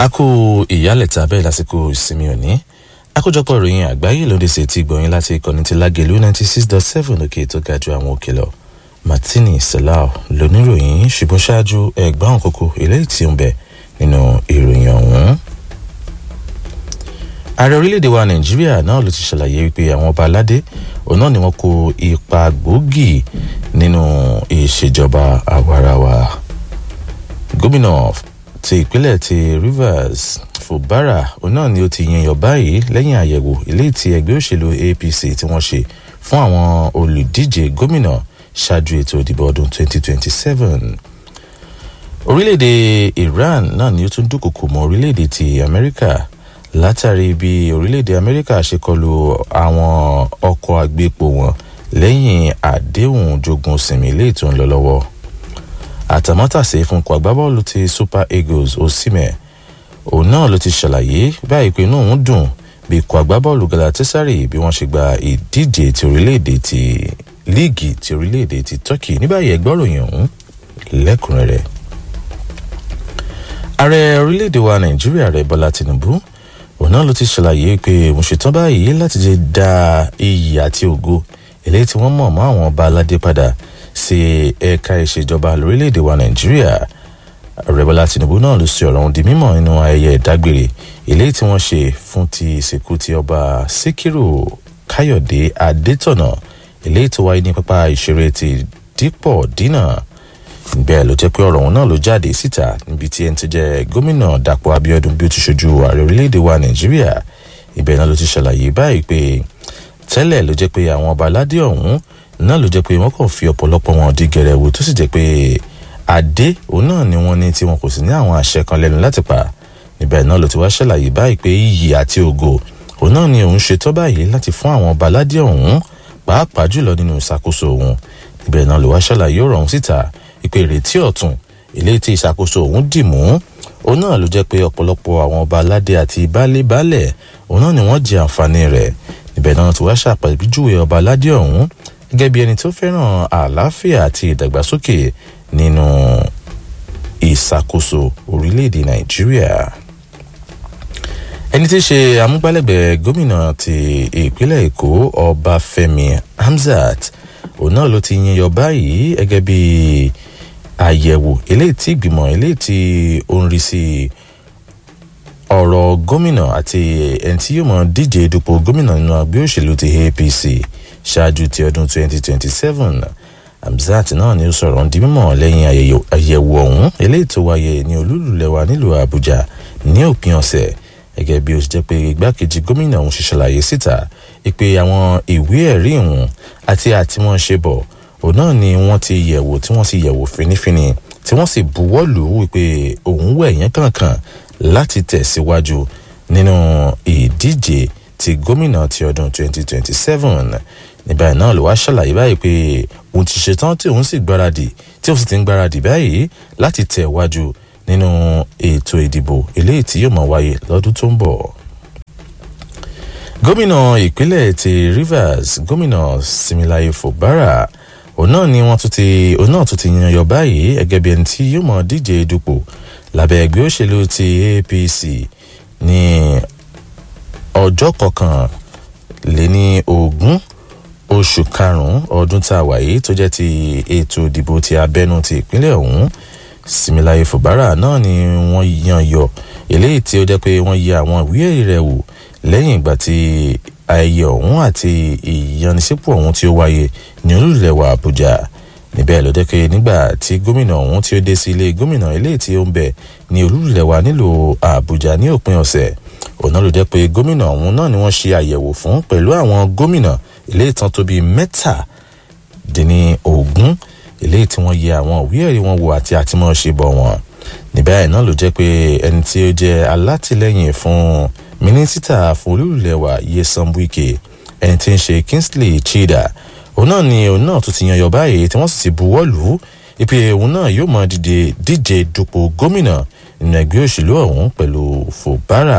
a kú ìyálẹ̀ta bẹ́ẹ̀ lásìkò ìsinmi òní àkójọpọ̀ ìròyìn àgbáyé lóde sí ti gbọ̀nyìn láti ìkànnì ti lágẹ̀lú ninety six dot seven òkè tó ga ju àwọn òkè lọ martini salau lóníròyìn ṣùgbọ́n ṣáájú ẹgbẹ́ àwọn kókó eléyìí tí ń bẹ nínú ìròyìn ọ̀hún. ààrẹ orílẹ̀-èdè wa nàìjíríà náà ló ti ṣàlàyé wípé àwọn ọba aládé òun náà ni wọ́n kó ipa gbòógì nínú ìṣèjọba àwarawa gómìnà ti ìpínlẹ̀ ti rivers fubara òun náà ni ó ti yan yọ báyìí lẹ́yìn àyẹ̀wò ilé tí ẹgbẹ́ òṣèlú apc tí wọ́n ṣe fún àwọn olùdíje gómìnà ṣáájú ètò ìdìbò ọdún 2027 orílẹ̀-èdè iran náà ni ó tún dúnkòkò mọ́ orílẹ̀-èdè ti amẹ́ríkà látàrí bí orílẹ̀-èdè amẹ́ríkà ṣe kọlu àwọn ọkọ̀ àgbépo wọn lẹ́yìn àdéhùn jogun sinmi ilé ètò ń lọ lọ́wọ́ àtàmátàsé fún ikọ̀ agbábọ́ọ̀lù ti super eagles osimẹ̀ òun náà ló ti ṣàlàyé báyìí pé inú òun dùn bí ikọ̀ agbábọ́ọ̀lù galatasaray bí wọ́n ṣe gba ìdíje ti orílẹ̀-èdè ti líìgì ti orílẹ̀-èdè ti turkey ní báyìí ẹgbẹ́ òròyìn ọ̀hún lẹ́kùnrẹ́rẹ́. ààrẹ orílẹ̀-èdè wa nàìjíríà rẹ̀ bọ́lá tinubu òun náà ló ti ṣàlàyé pé òun ṣetán báyìí láti jẹ́ da iyì àti ògo eléyìí tí wọ́n mọ̀ mọ́ àwọn ọba aládé padà sí ẹ̀ka ìṣèjọba lórílẹ̀‐èdè wa nàìjíríà rẹ̀bọ́lá tinubu náà ló ṣe ọ̀rọ̀ ohun di mímọ̀ nínú ayẹyẹ ìdágbére eléyìí tí wọ́n ṣe fún ti ìsìnkú ti ọba síkírù káyọ̀dé adétọ̀nà eléyìí tó wáyé ní pápá ìṣeré ti dípọ̀ dínà bẹ́ẹ̀ ló jẹ́ pé ọ̀rọ̀ òun náà ló jáde síta níbi tí ẹni tó jẹ́ gómìnà dàpọ̀ abiodun bí ó ti ṣojú ààrẹ orílẹ̀‐èdè wa nàìjíríà ibẹ̀ náà ló ti ṣàlàyé báyìí pé tẹ́lẹ̀ ló jẹ́ pé àwọn ọba aládé ọ̀hún náà ló jẹ́ pé wọ́n kàn fi ọ̀pọ̀lọpọ̀ wọn di gẹ̀rẹ́wò tó sì jẹ́ pé adé òun náà ni wọ́n ní tí wọn kò sì ní àwọn àṣẹ kan lẹ́nu láti pa níbẹ̀ náà ló ti wá ṣàlàyé báyìí pé iyì àti ògo òun náà ni òun ṣetọ́ báyìí láti fún àwọn ọba aládé ọ̀hún pàápàá jùlọ nínú ìṣàkóso òun níbẹ̀ náà ló wá ṣàlàyé ọ̀rọ̀ ọ̀hún síta ìpè ìrètí ọ̀tún ilé tí ìṣàkóso òun dì mú òun náà ló jẹ́ pé ọ̀pọ̀lọpọ̀ àwọn ọba aládé àti baálé-baálẹ̀ òun náà ni wọ́n jẹ àǹfààní rẹ̀ níbẹ̀ náà ti wá ṣàpèjúwe ọba aládé ọ̀hún gẹ́gẹ́ bí ẹni tó fẹ́ràn àlàáfíà àti ìdàgbàsókè nínú ìṣàkóso orílẹ̀-èdè nàìjíríà. ẹni tí í ṣe amúgbálẹ́gbẹ̀ẹ́ gómìnà ti ìpínlẹ̀ èkó ọbáfẹ́mi hamzat òun náà ló ti yan yọ báyìí gẹ́gẹ́ bí àyẹ̀wò eléyìí tí ìgbìmọ̀ eléyìí tí ó ń rí sí ọ̀rọ̀ gómìnà àti ẹni tí yóò mọ̀ díje dupò gómìnà nínú àgbẹ̀ òṣèlú ti apc ṣáájú ti ọdún 2027 hamzat náà ni ó sọ̀rọ̀ ń di mímọ̀ lẹ́yìn àyẹ̀wò ọ̀hún eléyìí tó wáyé ní olúlulẹ̀wà nílùú àbújá ní òpin ọ̀sẹ̀ gẹ́gẹ́ bí ó ṣe jẹ́ pé igbákejì gómìnà ọ̀hún ṣe ṣàlàyé síta pé àwọn ìwé ẹ̀rí ìhùn àti àtiwọ́n ṣe bọ̀ òun náà ni wọ́n ti yẹ̀wò tí wọ́n sì yẹ̀wò finifini tí wọ́n sì buwọ́ lù ú wípé òun wẹ̀ yẹn kankan láti tẹ̀síwájú nínú ìdíje ti gómìnà ti ọdún 2027 ní báyìí náà ló wá ṣàlàyé báyìí pé òun ti ṣetán tí òun sì gbáradì tí òun sì ti ń gbáradì báyìí láti tẹ̀ wájú nínú ètò ìdìbò eléyìí tí yóò máa wáyé lọ́dún tó ń bọ̀. gómìnà ìpínlẹ̀ ti rivers gómìnà similaye fubara òun náà ni wọ́n tún ti òun náà tún ti yan yọ báyìí gẹ́gẹ́ bí ẹni tí yóò máa díje dupò lábẹ́ ẹgbẹ́ òṣèlú ti apc ní ọjọ́ kọkànléní ogún oṣù karùn-ún ọdún tá a wà yìí tó jẹ́ ti ètò ìdìbò ti abẹ́nu ti ìpínlẹ̀ ọ̀hún similaye fubara náà ni wọ́n yan yọ eléyìí tí ó jẹ́ pé wọ́n yẹ àwọn ìwé ẹ̀rí rẹ̀ wò lẹ́yìn ìgbà tí ayẹyẹ ọ̀hún àti ìyanisípò ọ̀hún tí ó wáyé ní olùlẹ̀wà àbújá níbẹ̀ ló jẹ́ pé nígbà tí gómìnà ọ̀hún tí ó dé sí ilé gómìnà eléyìí tí ó ń bẹ̀ ní olùlẹ̀wà nílùú àbújá ní òpin ọ̀sẹ̀ òun náà ló jẹ́ pé gómìnà ọ̀hún náà ni wọ́n ṣe àyẹ̀wò fún pẹ̀lú àwọn gómìnà eléyìí tán tó bíi mẹ́tàdínní ogún eléyìí tí wọ́n yẹ àwọn òwe ẹ̀rí wọn wò àti àtìmọ́ṣe bọ̀ wọ́n níbẹ̀ náà ló jẹ́ pé ẹni tí ó jẹ́ alátìlẹ́yìn fún mínísítà fún olúlẹ̀wà yesan wike ẹni tí ń ṣe kingsley chida òun náà ni òun náà tún ti yan yọ báyìí tí wọ́n sì ti buwọ́ lù ú ipe òun náà yóò máa dìde díje dupò gómìnà nínú ẹgbẹ́ òṣèlú ọ̀hún pẹ̀lú fòbárà.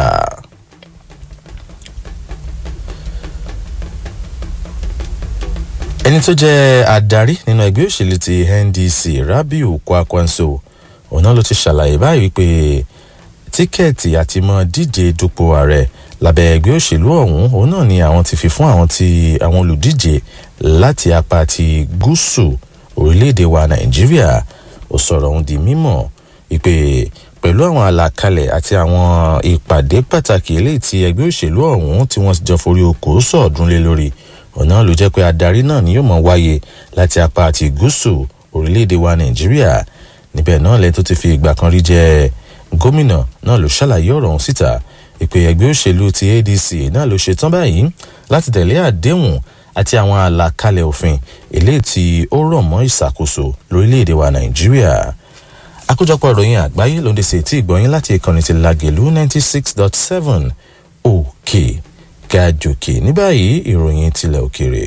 ẹni tó jẹ́ adarí nínú ẹgbẹ́ òṣèlú ti ndc rabiu kwakwanso òun náà ló ti ṣàlàyé báyìí wípé tíkẹ́ẹ̀tì àti mọ díje dupò ààrẹ lábẹ́ ẹgbẹ́ òṣèlú ọ̀hún òun náà ni àwọn ti fi fún àwọn ti àwọn olùdíje láti apá ti gúúsù orílẹ̀-èdè wa nàìjíríà ó sọ̀rọ̀ ohun di mímọ̀ ìpè pẹ̀lú àwọn àlàkalẹ̀ àti àwọn ìpàdé pàtàkì eléyìí tí ẹgbẹ́ òṣèlú ọ̀hún tí wọ́n jọ forí oko sọ̀ọ́dún lé lórí ọ̀nà ló jẹ́ pé adarí náà ni yóò mọ̀ wáyé láti apá àti gúúsù orílẹ̀-èdè wa nàìjíríà níbẹ̀ náà lẹ́yìn tó ti fi ìgbà kan rí jẹ́ gómìnà náà ló ṣàlàyé ọ̀rọ̀ ọ̀hún síta ìpè ẹgbẹ́ òṣèlú ti adc náà ló ṣetán báyìí láti tẹ̀lé àdéhùn àti àwọn àlàkalẹ̀ òfin eléyìí tí ó rọ̀ mọ́ ìṣàkóso lórílẹ̀‐èdè wa nàìjíríà àkójọpọ̀ ìròyìn àgbáyé ló ń dẹ̀sẹ̀ tí ìgbọ̀nyín láti ìkànnì ti lagelu ninety six dot seven òkè gàjòkè ní báyìí ìròyìn tilẹ̀ òkèrè.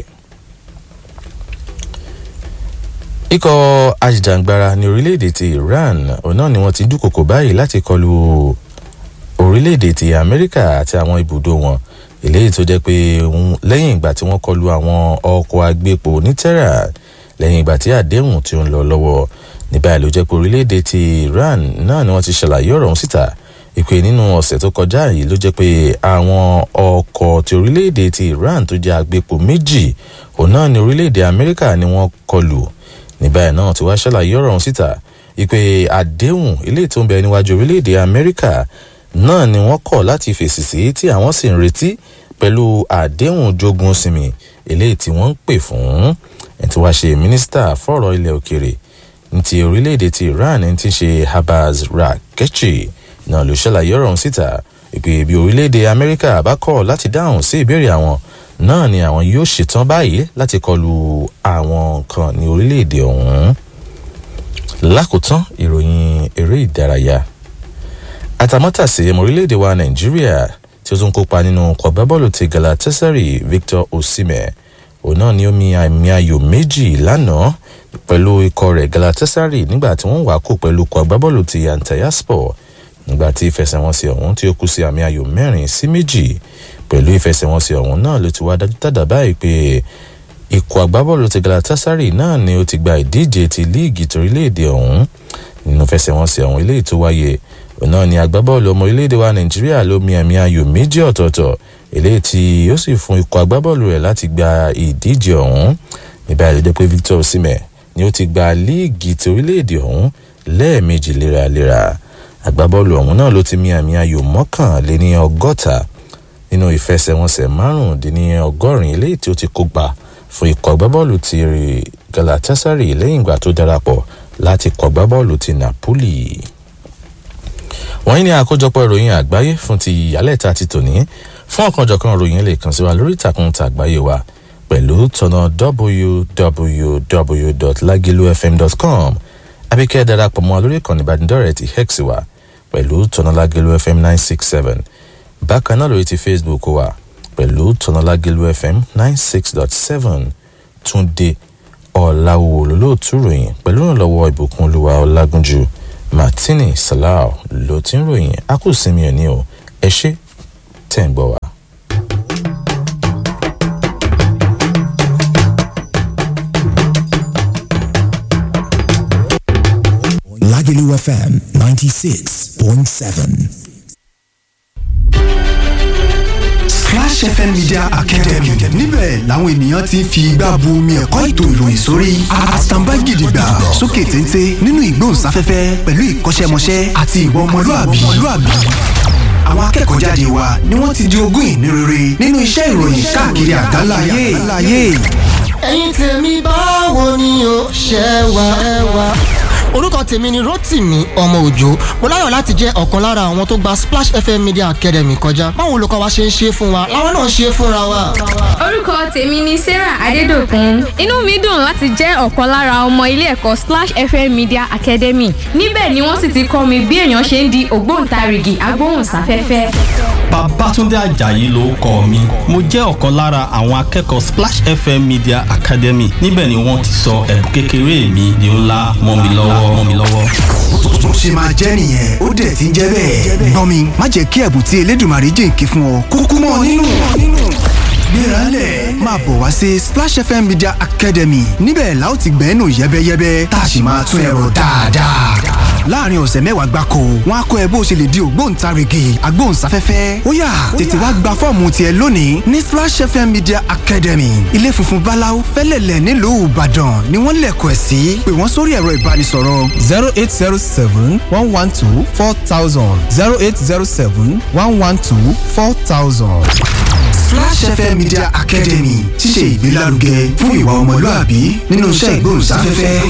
ikọ̀ ajìjàngbara ní orílẹ̀-èdè ti iran òun náà ni wọ́n ti dúkòkò báyìí láti kọlu orílẹ̀-èdè ti amẹ́ríkà àti àwọn ibùdó wọn eléyìí tó jẹ́ pé lẹ́yìn ìgbà tí wọ́n kọlu àwọn ọkọ̀ agbépo ní tẹ́rà lẹ́yìn ìgbà tí àdéhùn tí ó ń lọ lọ́wọ́ ní báyìí ló jẹ́ pé orílẹ̀-èdè ti iran náà ni wọ́n ti ṣàlàyé ọ̀rọ̀ ọ̀hún síta ìpè nínú ọ̀sẹ̀ tó kọjá yìí ló jẹ́ pé àwọn ọkọ̀ ti orílẹ̀-èdè ti iran tó jẹ́ agbépo méjì òun náà ni orílẹ̀-èdè amẹ́ríkà ni wọ́n kọlù ní báyìí náà ti wá ṣàlàyé ọ̀rọ̀ ọ̀hún síta ìpè àdéhùn eléyìí tó ń bẹ níwájú orílẹ̀-èdè amẹ́ríkà náà ni wọ́n kọ̀ láti fèsì sí tí àwọn sì ń retí pẹ̀lú àdéhùn jogun sinmi eléyìí tí wọ́n ń pè fún ẹni tí wàá ṣe mínísítà fọ̀rọ̀ ilẹ̀ òkèrè ní ti orílẹ̀-èdè ti iran ẹni tí ń ṣe habaz rakechi náà ló ṣàlàyé ọ̀rọ̀ ọ̀hún síta ìpè bí orílẹ̀-èdè amẹ́ríkà bá kọ̀ láti dáhùn sí ìbéèrè àwọn náà ni àwọn yóò ṣetán báyìí láti kọlu àwọn nǹkan ní orílẹ̀-èdè ọ̀hún lákòótán ìròyìn eré ìdárayá àtàmọ́tàsí ọmọ orílẹ̀-èdè wa nàìjíríà tí ó tún kópa nínú kọ̀gbábọ́ọ̀lù ti galatasaray victor osimhen òun náà ni ó mi àmì ayò méjì lánàá pẹ̀lú ikọ̀ rẹ̀ galatasaray nígbà tí wọ́n wà kó pẹ̀lú kọ̀gbábọ́ọ̀lù ti antayaspor nígbà tí ìfẹsẹ̀wọnsẹ̀ ọ̀hún tí ó kú sí àmì ayò mẹ́rin sí méjì pẹ̀lú ìfẹsẹ̀wọnsẹ̀ ọ̀hún náà ló ti wá dáadáa báyìí pé ikọ̀ agbábọ́ọ̀lù ti galatasaray náà ni ó ti gba ìdíje ti líìgì torílẹ̀-èdè ọ̀hún nínú ìfẹsẹ̀wọnsẹ̀ ọ̀hún eléyìí tó wáyé òun náà ni agbábọ́ọ̀lù ọmọ orílẹ̀-èdè wa nàìjíríà ló mi àmì ayò méjì ọ̀tọ̀ọ̀tọ̀ eléyìí tí ó sì fún ikọ̀ agbábọ́ọ̀lù rẹ̀ láti gba ìdíje ọ̀hún níbẹ̀ àlejò pé victor osimhen ni ó ti gba líìgì ti orílẹ̀-èdè ọ̀hún lẹ́ẹ̀mejì léraléra agbábọ́ọ̀lù ọ̀hún náà ló ti mi àmì ayò mọ́kànléní ọgọ́ta nínú ìfẹsẹ̀wọnsẹ̀ márùndínlọ́gọ́rin eléyìí tí ó ti kópa fún ikọ̀ agbábọ́ọ̀lù ti galatasaray lẹ́yìn ìgbà tó darapọ̀ láti kọ̀ agbábọ́ọ̀lù ti napoli wọ́n ní àkójọpọ̀ ìròyìn àgbáyé fún ti ìyálẹ̀ta ti tòní fún ọ̀kanjọ̀kan ìròyìn lè kàn sí wa lórí ìtàkùn tàgbáyé wa pẹ̀lú tọ̀nà www.lagilufm.com abíkẹ́ darapọ̀ mọ́ lórí ìkànnì ìbánidọ́rẹ̀ẹ́ ti hex wa pẹ̀lú tọ̀nà lagilu fm nine six seven bákan náà lórí ti facebook wa pẹ̀lú tọ̀nà lagilu fm nine six dot seven túnde ọ̀làwò olólùtú ròyìn pẹ̀lú ìrànlọ́wọ́ ìbùkún olúwa ọlágúnjú martini salau ló ti ń ròyìn a kò sinmi ẹ̀ ní o ẹ ṣe tẹ̀ ń gbọ́ wa. Lagelu FM 96.7. Splash FM Media Academy níbẹ̀ làwọn ènìyàn ti ń fi igbá bu omi ẹ̀kọ́ ètò ìròyìn sórí àtàǹbá gidigba sókè téńté nínú ìgbóhùnsáfẹ́fẹ́ pẹ̀lú ìkọ́ṣẹ́mọṣẹ́ àti ìwọ ọmọlúàbí. Àwọn akẹ́kọ̀ọ́ jáde wa ni wọ́n ti di ogún ìní rere nínú iṣẹ́ ìròyìn káàkiri àgbáláyé. ẹ̀yin tèmi báwo ni o ṣe wà ẹ wà. orúkọ tèmi ni rotimi ọmọ òjò mo láyọ̀ láti jẹ́ ọ̀kan lára àwọn tó gba splash fm media academy kọjá báwo olùkọ́ wa ṣe ń ṣe fún wa làwọn náà ṣe fúnra wa. orúkọ tèmi ni sarah adédọkùn inú mi dùn láti jẹ́ ọ̀kan lára ọmọ ilé ẹ̀kọ́ splash fm media academy níbẹ̀ ni wọ́n sì ti kọ́ mi bí èèyàn ṣe ń di ògbóǹtarìgì agbóhùnsáfẹ́fẹ́. Babátúndé Àjàyí ló kọ mi. Mo jẹ́ ọ̀kan lára àwọn akẹ́kọ̀ọ́ Splash FM Media Academy. Níbẹ̀ ni wọ́n ti sọ ẹ̀bùn kékeré mi di ńlá mọ́ mi lọ́wọ́ mọ́ mi lọ́wọ́. Bó ṣe máa jẹ́ nìyẹn ó dẹ̀ ti ń jẹ́ bẹ́ẹ̀. Gbọ́n mi má jẹ́ kí ẹ̀bùn tí Elédùmarè jìnkí fún ọ kúkú mọ́ ọ nínú. Gbéralẹ̀ máa bọ̀ wá sí Splash FM Media Academy níbẹ̀ la ó ti gbẹ́nu yẹ́bẹ́yẹ́bẹ́ tá a sì máa tún ẹ̀rọ dáadáa. láàrin ọ̀sẹ̀ mẹ́wàá gbáko wọn á kọ́ ẹ bó ṣe lè di ògbóǹtarìgì agbóhùnsáfẹ́fẹ́ ó yá tètè wá gba fọ́ọ̀mù tiẹ̀ lónìí ní Splash FM Media Academy ilé funfun báláú fẹ́lẹ̀lẹ̀ nílùú Ìbàdàn ni wọ́n lẹ̀kọ̀ ẹ̀ sí pé wọ́n sórí ẹ̀rọ ìbánisọ̀rọ̀ zero eight zero seven one one two four thousand zero eight zero seven one one two four thousand. Splash FM Media Academy ṣíṣe ìgbélárugẹ fún ìwà ọmọlúàbí nínú iṣẹ́ ìgbóhùnsáfẹ́fẹ́.